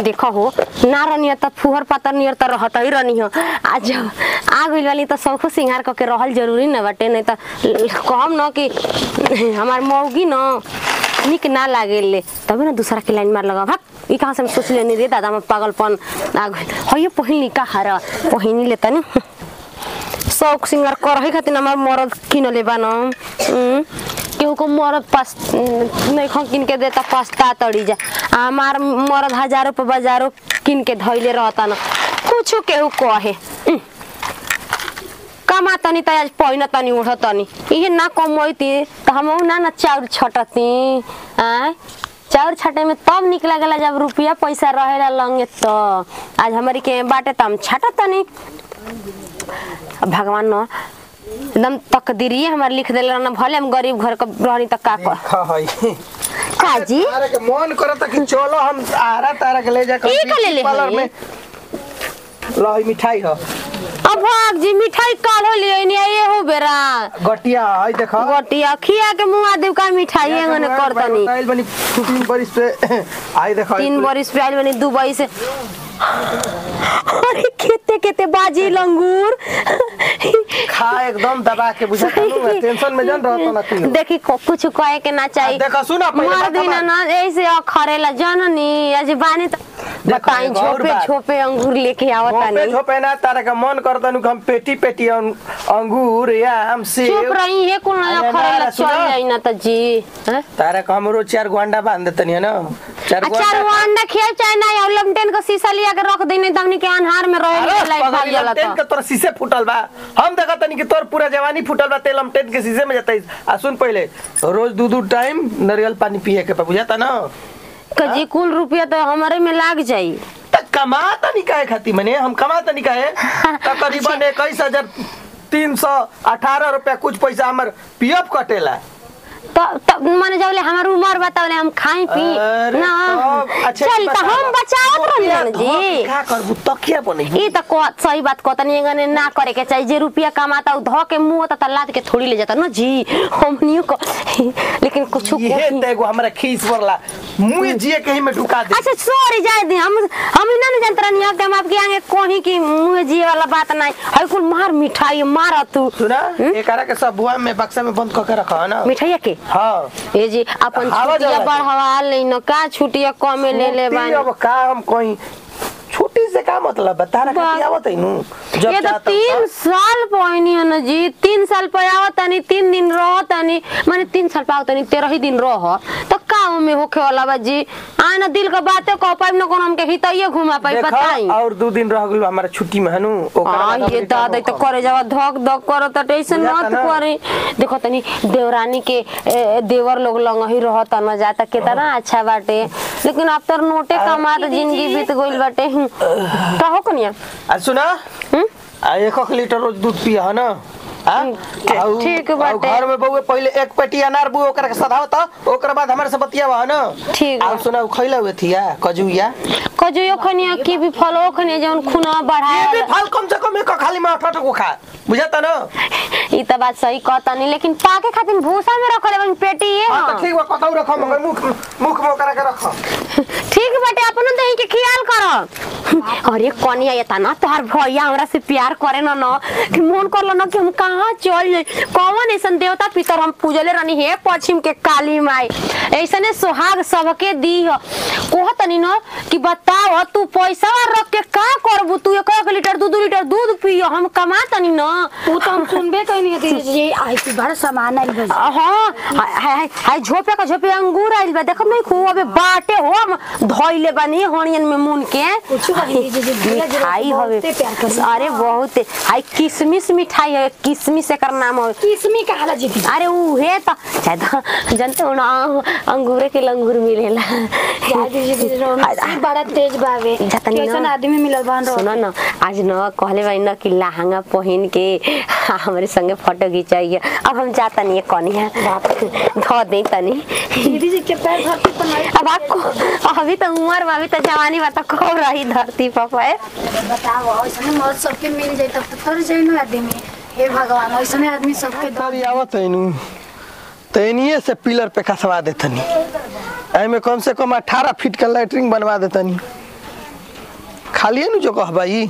देखो हो ना रनिया त फुहर पातर नियर त रहत ही रनी हो आज जब आ गइल वाली त सबको सिंगार करके रहल जरूरी न बाटे नहीं त कहम न कि हमार मौगी न निक ना लागेले तबे ना दूसरा के लाइन मार लगा भाग ई कहां से हम सोच लेनी रे दादा में पागलपन आ गइल हयो पहिली का हर पहिनी ले तनी शौक सिंगार करही खातिर हमार मरद किनले बा न उम, केहू को मरद पास नहीं खा किन के देता पछता तड़ी जा हमार मरद हजारों पे बाजारों किन के धैले रहता न कुछ केहू कहे उम, कमा तनी त आज पहिन तनी उठ तनी इहे ना कमैती त हम ना ना चाउर छटती आय चाउर छटे में तब निक लागला जब रुपया पैसा रहेला लंगे त आज हमारी के बाटे त हम छटत तनी अब भगवान न एकदम तकदीरिये हमार लिख देले न भले हम गरीब घर का रहनी त का कर हई काजी तारा के मन करता कि चलो हम आरा तारा के ले जा ई का ले ले पार्लर हई? में लही मिठाई ह अब भाग जी मिठाई काल हो लिए नहीं ये हो बेरा गटिया हई देखो गोटिया खिया के मुंह देव का मिठाई एंगने कर तनी बताइल बनी तीन बरिस पे आई देखो तीन बरिस पे आइल बनी दुबई से अरे केते केते बाजी लंगूर खा एकदम दबा के बुझा तनु टेंशन में जन रहत ना तू देखी को कुछ कहे के ना चाहिए आ, देखो, सुनो, पहिले मर बात दिन हमार। ना ऐसे अखरेला जननी आज बानी त बताई एगो और झोपे बात। झोपे अंगूर लेके आवत झोपे तानी झोपे ना तारा का मन करता नु हम पेटी पेटी अं- अंगूर आम चुप सेब रही है कौन अरे अखरेला ना, चल सुनो। जाई ना त जी हैं? तारा का हमरो चार गो अंडा बांध देतनी है ना चार गो अच्छा अंडा वो अंडा खेल चाहे ना या लमटेन का शीशा लिया के रख देने तमनी के अन्हार में रहे अरे लाइट भाग पगली जाला लमटेन के त तोर शीशे फूटल बा हम देखा तनी कि तोर पूरा जवानी फूटल बा ते लमटेन के शीशे में जाता आ सुन पहले रोज दू दू टाइम नारियल पानी पिए के पा बुझाता ना कजी कुल रुपया तो हमारे में लाग जाई त कमाता नहीं काहे खाती मने हम कमाता नहीं काहे तकरीबन इक्कीस हजार तीन सौ अठारह रुपया कुछ पैसा हमर पीएफ कटेला तो तो माने जबले हमार उम्र बतावले हम खाई पी अरे ना तब, अच्छा चल ई तो बतावा। हम बचावत रहन जी का करबू तकिया बने ई त को सही बात कहतनी एगने ना करे के चाहिए जे रुपया कमाता उ ध के मुंह त लाद के थोड़ी ले जाता न जी हमनियो को लेकिन कुछ ये तेगो हमरा खीस पड़ला मुंह जिए कहीं में ढुका दे अच्छा सॉरी जाए दी हम हम ना न जानत रहनी अब हम आपके आगे कोही की मुंह जी वाला बात नहीं हई कुल मार मिठाई मार तू सुना एकरा के सब बुआ में बक्सा में बंद करके रखा है ना मिठाइया के हाँ ए जी अपन हवा छुट्टिया जला के। बढ़वा ले न का छुट्टिया कमे ले ले छुट्टी बानी अब का हम कहीं छुट्टी से का मतलब बता रहा बा- कि आवत है नु ये तो तीन साल पहिनी है ना जी तीन साल पे आवत तनी तीन दिन रह तनी माने तीन साल पे आवत तनी तेरह ही दिन रह तो का में होखे वाला बा जी आ ना दिल का बातें कह पाइब ना कोनो हमके हितैये घुमा पाई बताई और दो दिन रह गइल हमारा छुट्टी में हनु आ ये दादा तो करे जावा धक धक करो त ऐसे बुझाता मत ना। करे देखो तनी देवरानी के ए, देवर लोग लंग ही रहता न जाता कितना अच्छा बाटे लेकिन अब तो नोटे कमा तो जिंदगी बीत गइल बाटे का हो कनिया आ सुना हम्म? आ एक एक लीटर रोज दूध पिया है ना हाँ? ठीक- आउ- ठीक आउ बाटे। घर में बहुए पहले एक पेटी अनार बुए ओकरा के सधाव त ओकरा बाद हमारे से बतियावा है ना ठीक आ बा। सुना उ खइला हुए थिया कजुया कजो खनिया की भी फलो खनिया जौन खुना ये भी बढ़ाए फल कम से कम एक खाली में अठ को खा बुझाता ना ई त बात सही कहतनी लेकिन पाके खातिर भूसा में रखले बन पेटी ये हाँ हाँ। तो ठीक बा कतौ रखो मगर मुख मुख में ओकरा के रखो ठीक बाटे अपन दही के ख्याल कर अरे कनिया ये तना तोहार भैया हमरा से प्यार करे न न कि मन करलो न कि हम कहाँ चल जाई कौन ऐसन देवता पितर हम पूजले रहनी हे पश्चिम के काली माई ऐसने सुहाग सबके दी ह कहतनी न कि बताओ तू पैसा रख के का करबू तू एक एक लीटर दू दू लीटर दूध पियो हम कमा तनी न वो तो हम सुनबे कहीं नहीं थी ये आई थी बड़ा सामान आई बस हाँ हाय हाय हाय झोपे का झोपे अंगूर आइल बा देखो नहीं खूब अबे बाटे हो हम धोइले बानी हणियन में मुन के कुछ बानी जी, जी, भैया जी, मिठाई हवे बहुते प्यार करी। अरे बहुत हाय किशमिश मिठाई है किशमिश एकर नाम है किसमी कहाला जी थी अरे उहे त शायद जानते हो ना अंगूरे के लंगूर मिलेला यार जी जी रोमांस बड़ा तेज बावे जतनी ना। कैसन आदमी मिलल बान रो सुनो न आज न कहले भाई न कि लहंगा पहन के हमारे संगे फोटो खिंचाइए अब हम जाता नहीं कनिया धो दे तनी दीदी जी के पैर धरती पर नहीं अब आपको अभी तो उम्र बा अभी तो जवानी बा तो कब रही धरती पर पे बताओ ऐसे मौत सबके मिल जाए तब तो तर जाए ना आदमी हे भगवान ऐसे आदमी सबके दो तरी आवत है नु तैनिए से पिलर पे कसवा देतनी एमे कम से कम 18 फीट का लैटरिंग बनवा देतनी खालिए नु जो कहबाई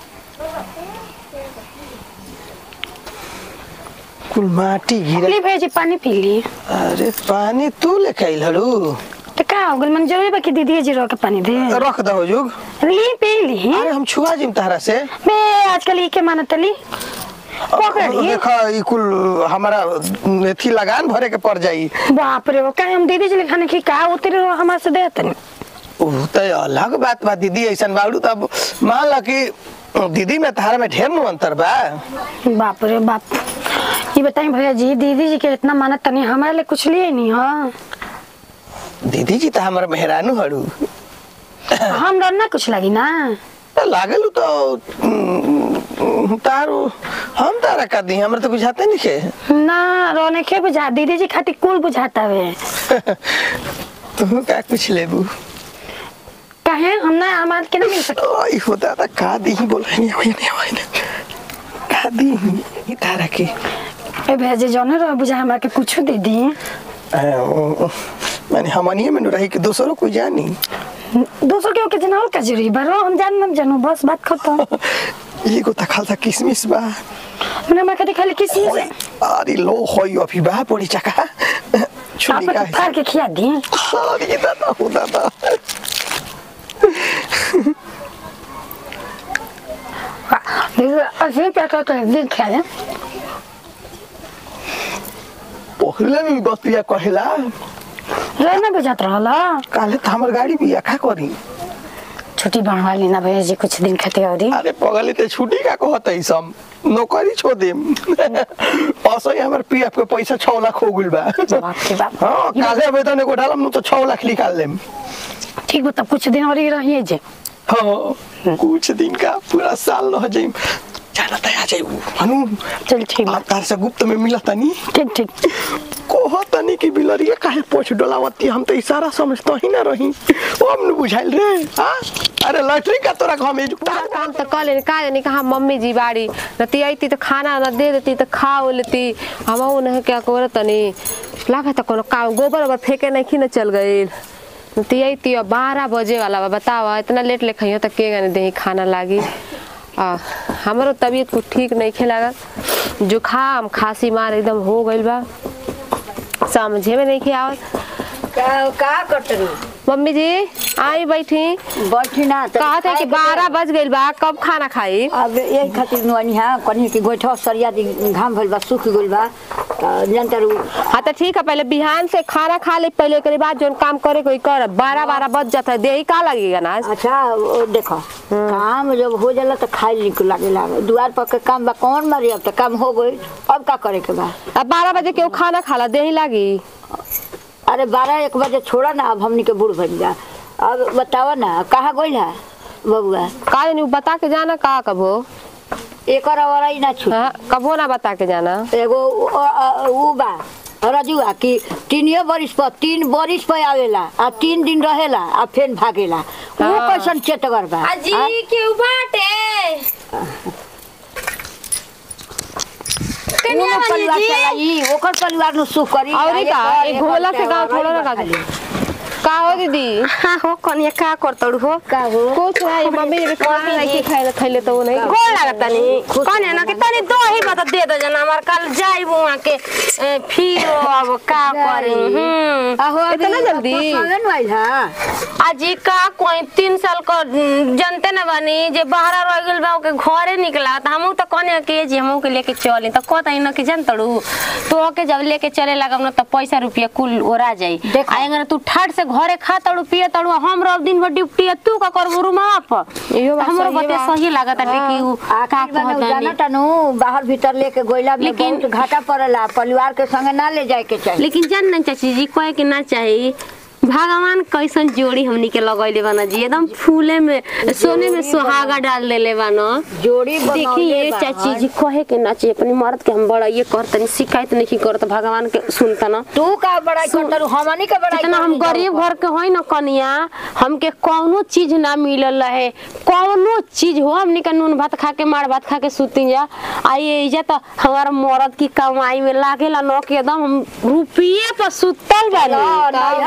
कुल माटी गिरा ली भेजी पानी पी ली अरे पानी तू लेके आइल हलू तो का हो गइल मन जरूरी बा कि दीदी जी रो के पानी दे रख दो जुग ली पी ली अरे हम छुआ जिम तारा से बे आजकल ई के मानत ली पकड़ी देखा ई कुल हमारा एथी लगान भरे के पड़ जाई बाप रे वो का हम दीदी जी खाने की का उतरे रो हमारे से दे तनी उ त अलग बात बा दीदी ऐसन बाड़ू तब मान ला कि दीदी में तारा में ढेर नु अंतर बा बाप रे बाप ये बताई भैया जी दीदी जी के इतना मानत तनी हमारे लिए कुछ लिए नहीं हाँ दीदी जी तो हमारा मेहरानू हड़ू हम डर ना कुछ लगी ना त लागल तो उम, तारू हम तारा का दी हमरा तो बुझाते नहीं के ना रोने के बुझा दीदी जी खातिर कुल बुझाता वे तू का कुछ लेबू कहे हम ना हमारे के ना मिल सकते ओई होता था का दी बोला नहीं होई नहीं होई नहीं का दी ई तारा के ए भेजे जौने रो बुझा हमरा के कुछ दे दी माने हमनिए में रही कि दूसरों कोई जानी दूसर के ओके जनावल का जरूरी बरो हम जान न जानू बस बात खत्म एगो त खालसा किसमिस बा मैंने मैं कभी खाली किसी से अरे लो होई अभी बा पड़ी चका छुरी आप का फाड़ के खिया दी अरे दादा हो दादा ऐसे क्या कर कर दिन खा ले पहले भी बतिया कहेला रहना बुझात रहला काले त हमर गाड़ी भी आखा करी छुट्टी बनवा लेना भैया जी कुछ दिन खातिर और अरे पगले ते छुट्टी का कहत सब नौकरी छोड़ देम असो हमर पीएफ के पैसा 6 लाख हो गइल बा बाप रे बाप हां काले वेतन एगो डालम नु तो 6 लाख निकाल लेम ठीक बता कुछ दिन और ही रहिए जे हाँ कुछ दिन का पूरा साल रह जाइम जाना त आ जाइबू हनु चल ठीक बा आप तार से गुप्त में मिला तनी ठीक ठीक कोह तनी की बिलरिया काहे पोछ डोलावती हम तो इशारा समझता ही ना रही अब न बुझाइल रे हां अरे लॉटरी का तोरा घर में जुटा काम तो कर लेनी का जानी कहा मम्मी जी बाड़ी रती आई तो खाना न दे देती तो खा लेती हम नहीं क्या कर तनी लागे तो कोनो काम गोबर ओबर फेंके नहीं न चल गई रती आई थी बारह बजे वाला बा बतावा इतना लेट ले खइयो तो के गने दे खाना लागी आ हमारो तबीयत कुछ ठीक नहीं खे लागत जुखाम खांसी मार एकदम हो गइल बा समझे में नहीं खे आवत का का कटरी मम्मी जी आई बैठी बैठी ना त कहा था कि बारह बज गइल बा कब खाना खाई अब यही खातिर नुआनी हा कनी के गोइठा सरिया दी घाम भइल बा सूख गइल बा त जनतर हाँ तो ठीक है पहले बिहान से खाना खा ले पहले के बाद जो काम करे कोई कर बारह बारह बज जाता है देही का लगेगा ना अच्छा ओ देखो काम जब हो जाला त खाए निक लागेला दुआर पर के काम बा कौन मारी अब त काम हो गइल अब का करे के बा अब बारह बजे केहू खाना खाला देही लागी अरे बारह एक बजे छोड़ा ना अब हमनी के बूढ़ बन जा अब बतावा ना कहाँ गइल है बबुआ का जानी उ बता के जाना का कबो एकर अवराई ना छूट हाँ कबो ना बता के जाना एगो उ- अ- उ बा रजुआ कि तीनियो बरिस पर तीन बरिस पर आवेला आ तीन दिन रहेला आ फिर भागेला वो हाँ। कैसन चेतगर बा आ? केहू बाटे उनो परिवार चलाई ओकर परिवार नु सुख करी और आ का एकर- एक एकर घोला से गाँव अवराई थोड़ा ना बा का खाली। का हो दीदी हाँ हो कनिया का करतड़ू हो का हो कुछ नहीं मम्मी ने खाना नहीं के खाए खैले तो वो नहीं गोड़ लागता नी कनिया ना कि तनी दो ही बता दे दो जना हमार कल जाई वहां के ए, फिर अब का करी हम्म आहो अभी इतना जल्दी? पसंद आइल हा अजी का कोई तीन साल को हम्म, जनते न बनी जे बाहर रह गेल बा ओके घरे निकला त हमहू त कने के जे हमहू के लेके चली त कहता न कि जनतड़ू तो के जब लेके चले लगम न त पैसा रुपया कुल ओरा जाई देखो। आएंगे तू ठाट से घरे खा तड़ू पिए तड़ू हम रह दिन भर ड्यूटी है, तू का करबू रूमा पर इहो बात हमरो सही बते बा। सही लागत है कि उ का आखिर में कहता जाना तनु बाहर भीतर लेके गोइला में लेकिन- बहुत घाटा पड़ेला परिवार के संगे ना ले जाए के चाहिए लेकिन जान ना चाची जी कहे के ना चाही भगवान कैसन जोड़ी हमनी के लगैले बाना जी एकदम फूले में सोने में सुहागा डाल देले बाना जोड़ी देखी बनौले ये बा। चाची जी कहे के ना चाहिए अपनी मर्द के हम बड़ा ये करतनी शिकायत नहीं करत भगवान के सुनता ना तू का बड़ाई करता हमनी के बड़ाई जितना हम करनी गरीब जाओ। घर के होई ना कनिया हमके कौनो चीज ना मिलल रहे कौनो चीज हो हमनी के नून भात खा के मार भात खा के सुती जा आ ये इजा तो हमारा मर्द की कमाई में लागेला न के एकदम हम रुपये पर सुतल ला, बानी नैहर में दू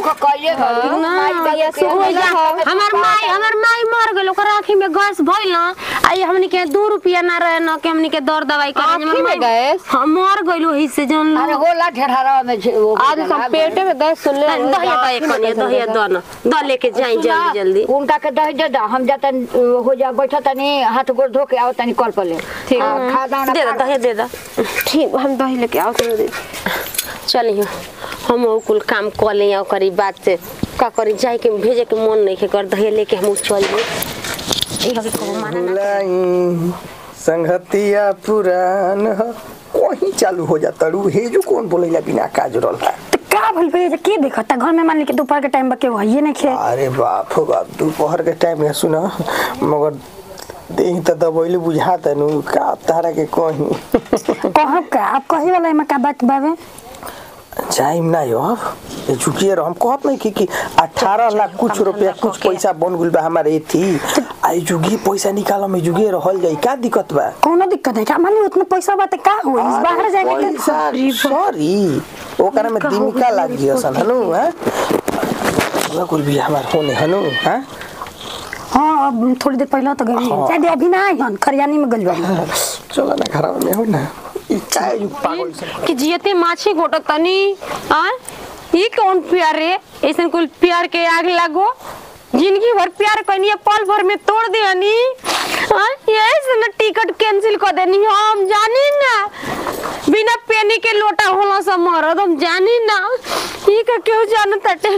दुख कइले गइल माई बाबू के ओइ जा, हमार माई हमार माई मर गइल ओकर आँखी में गैस भइल न आई हमनी के दू रुपया ना रहे न कि हमनी के दर दवाई करे आँखी में गैस? हाँ मर गइल ओही से जन अरे होला ढेढारा में छे- वो आज हम पेटे में गैस सुन ले दहिया दहिया कनिया दहिया द न द लेके जाई जल्दी जल्दी उनका के दही दे दा हम जाता हो जा बैठा तनी हाथ गोड़ धो के आओ तनी कल पर ले ठीक। आ, खा दाना दे द दहिया दे द ठीक हम दही लेके आओ तो दे चलिए हम उ कुल काम कर ले और करी बात से का करी जाए के भेजे के मन नहीं के कर दहिया लेके हम उ चल जाई ई हवे को माना ना बुलाई संगतिया पुरान ह कहीं चालू हो जाता रू हे जो कौन बोलेला बिना काज रहल है तो का भइल भैया के देखता घर में मान ली कि दोपहर के टाइम बा के वही नहीं खे अरे बाप हो बाप दोपहर के टाइम में सुना मगर देही त दबैले बुझा तनु का तारा के कहीं कहब का आप कहे वाला एमा का बात बावे जाइम ना यो अब ये झुकिए रह हम कहत नहीं कि कि 18 लाख कुछ रुपया कुछ पैसा बन गुल बा हमारे थी आई जुगी पैसा निकालो में जुगे रहल जाई का दिक्कत बा कोनो दिक्कत नहीं का मान ली उतना पैसा बा त का होई बाहर जाए के पैसा सॉरी ओकरा में दिमिका लाग गई सन हनु हैं वो कुल भी हमार होने हनु हैं हां अब थोड़ी देर पहले तो गई हाँ। शायद अभी ना आई हन खरियानी में गइल बा चलो ना घर में हो ना ई चाय जो पागल सन कि जियते माछी घोट तनी आ ई कौन प्यार रे ऐसन कुल प्यार के आग लागो जिंदगी भर प्यार कनिए पल भर में तोड़ दे हनी आ यही से ना टिकट कैंसिल कर देनी हम जानी ना बिना पेनी के लोटा होला सब मरद हम जानी ना ई का क्यों जानत ताटे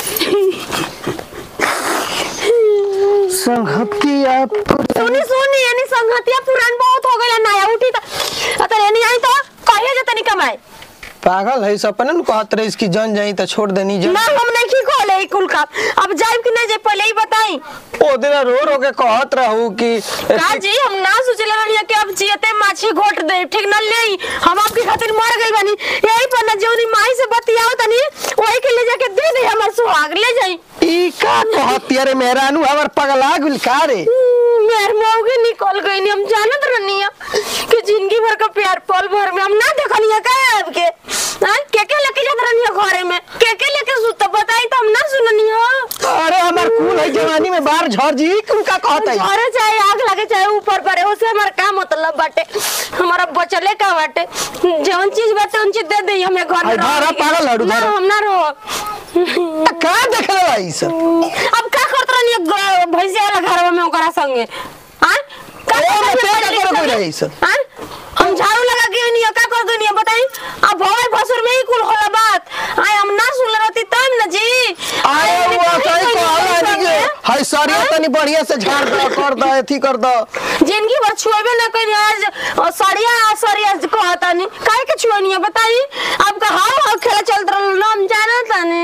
संगतिया सुनी सुनी यानी संगतिया पुरान बहुत हो गइला नया उठी त अतर यानी आई तो कहिए जतनी कमाए पागल है सपने न कहत रही इसकी जन जाई तो छोड़ देनी जन ना हम नहीं की खोले ई कुल का अब जाइब कि नहीं जाइब पहले ही बताई ओ दिन रो रो के कहत रहू कि का जी हम ना सोचले रहनी कि अब जियते माछी घोट दे ठीक न ले हम आपके खातिर मर गई बानी यही पर ना जौनी माई से बतियाओ तनी वही के ले जाके दे दे हमर सुहाग ले जाई ई का कहत यारे मेहरानू हमर पगला गुल का रे मेर मौगे निकल गई नी हम जानत रहनी कि जिंदगी भर का प्यार पल भर में हम ना देखनी का आपके हां के के लेके जात रहनी घरे में के के लेके सुत बताई तो हम ना सुननी हो अरे हमर खून है जवानी में बाहर झड़ जी तुम का कहत है घरे चाहे आग लगे चाहे ऊपर पड़े उससे हमारा का मतलब बाटे हमारा बचले का बाटे जौन चीज बाटे उन चीज दे दे हमें घर में आई धरा रहो। पागल हड़ू ना धरा। हम ना रहो का देख रहा है ई सब अब का करत रहनी भैंसिया वाला घर में ओकरा संगे हां का ओ, करत मैं रहनी क्या पहले करो संगे? कोई सब? हाँ? हम झाड़ू लगा के नहीं का कर देनी बताई अब भवे भसुर में ही कुल होला बात आय हम ना सुन रहती तब ना जी आए आय, हुआ हमने कहीं कहीं कहला कहीं नहीं के संगे। हाय सरिया तनी बढ़िया से झाड़ दो कर दो एथी कर दो जिंदगी भर छुएबे ना करी आज और सड़िया सड़िया कहता नहीं काहे के छुएनी है बताई अब का हाव हाव खेला चलत रहल ना हम जाना ताने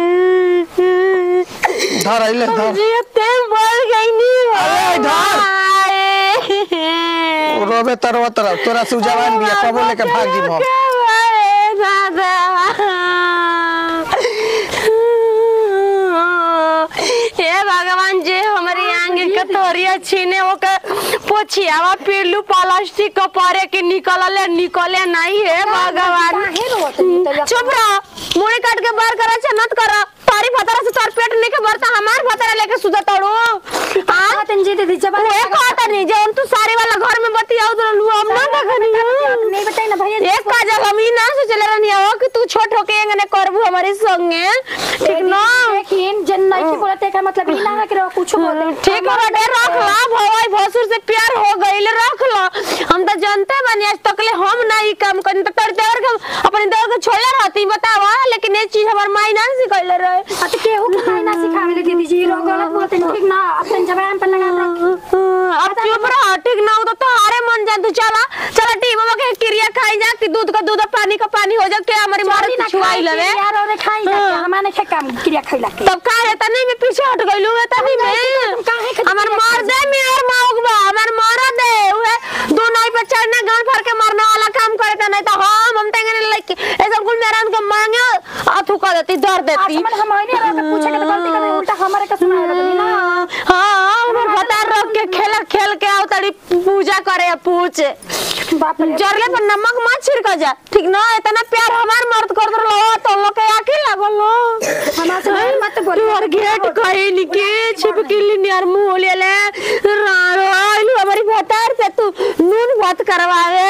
धर आइले धर जी ते मर गई नी अरे, रोबे तरवा तरफ तोरा से जवान बिया कबो लेके भाग जी हम हे भगवान जे हमारी आंगे के तोरिया छीने ओके पोछियावा पिल्लू प्लास्टिक के परे के निकलले निकले नहीं हे भगवान चुप रह मुड़ी काट के बाहर करा छ नत करा तारी फतरा से तार पेट नहीं के भरता हमार फतरा लेके सुधा तड़ो हां तन जी दीदी जब ओए कहता नहीं जे तू सारे वाला घर में बतियाओ तो लू हम ना देखनी नहीं बताई ना भैया एक काजल हम ही ना सोचले रहनी हो कि तू छोट होके एंगने करबू हमारे संगे ठीक ना लेकिन जन नहीं की बोलते का मतलब ई ना है कि कुछ बोले ठीक है बेटे रख ला भवाई भसुर से प्यार हो गइल रख ला हम तो जानते बानी आज तक ले हम ना ई काम करी तो तेरे देवर के अपने देवर के छोड़ले रहती बतावा लेकिन ये चीज हमार माई ना सिखैले रहे अत केहू के खाए ना सिखावे ले दीदी जी लोग गलत बोलते हैं ठीक ना अपन जबान पर लगा रख अब चुप रह ठीक ना हो तो तुम्हारे मन जान तू चला चला टी बाबा के क्रिया खाई जा कि दूध का दूध और पानी का पानी हो जा के हमारी मार ना छुआई लवे यार और खाई जा हमारे खे काम क्रिया खैला के तब का है तनी में पीछे हट गइलू है तनी में काहे खातिर हमर मार दे मेर माउक बा हमर मार दे उहे दो नाई पे चढ़ना गांव भर के मारने वाला काम करे त नहीं तो हम हम तेंगे लाइक ऐसा कुल मेरा उनको मांगे अथु कर देती डर देती मन हम आइने रहा तो पूछे के तो गलती कर उल्टा हमारे का सुना रहा ना हाँ हमर बता रख के खेल खेल के आओ तड़ी पूजा ला करे या पूछ बाप रे जरले पर नमक मत छिड़क जा ठीक ना इतना प्यार हमार मर्द कर दर लो तो लोग के आके लागल लो हमार से ढेर मत बोल तोर गेट कहे निके छिपकी लिनियर मुंह ले ले रारो आइलू हमारी भतार से तू नून भात करवावे